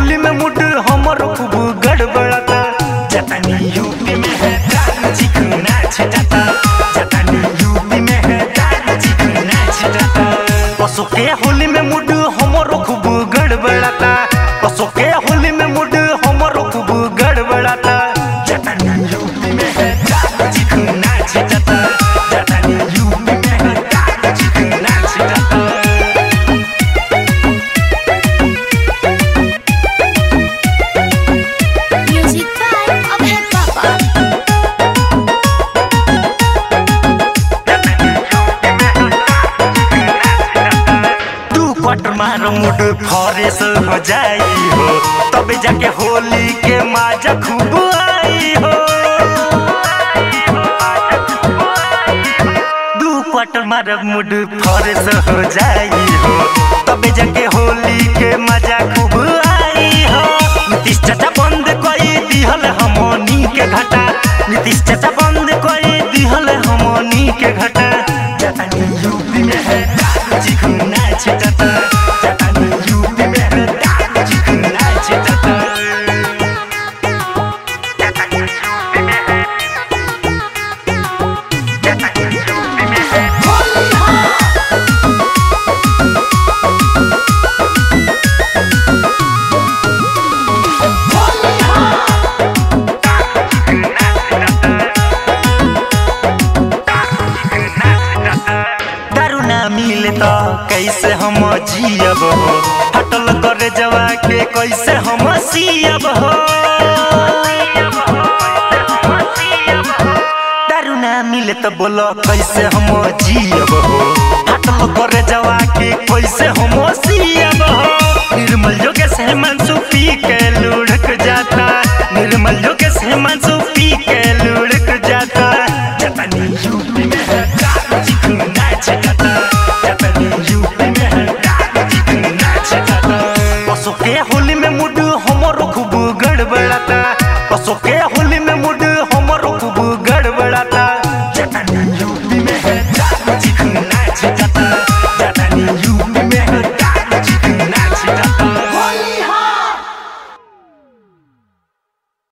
होली में मुड हमर खूब गड़बड़ाता जतनी यूपी में है दारू चिकना छटाता जतनी यूपी में है दारू चिकना छटाता पशु के होली में मुड हमर खूब गड़बड़ाता पशु के होली में मुड हमर खूब गड़बड़ाता जतनी यूपी में है दारू चिकना छटाता जतनी यूपी में है दारू चिकना छटाता Music by Abhay Papa. तू पट मार मुड फॉरेस हो जाई हो तब जाके होली के माजा खूब आई हो दू पट मार मुड फॉरेस हो जाई हो तब जाके होली के मजा खूब आई हो नीतीश चाचा बंद कोई दिहल हमनी के घटा नीतीश चाचा बंद कोई दिहल हमनी के घटा जतनी यूपी में है दारू चिकना छिटता जतनी यूपी में है दारू चिकना छिटता जतनी यूपी में है जतनी यूपी में है दारू ना मिले तो कैसे हम जियब हो हटल करे जवा के कैसे हम सियब हो दारू ना मिले तो बोलो कैसे हम जियब हो हटल करे जवा के कैसे हम सियब हो निर्मल जोगे से मनसू पी के लुढ़क जाता निर्मल जोगे से मनसू पी के लुढ़क जाता जतनी यूपी में है दारू चिकना छटाता जतनी यूपी में है दारू चिकना छटाता पशु के होली में मुड हमरो खूब गड़बड़ाता पशु के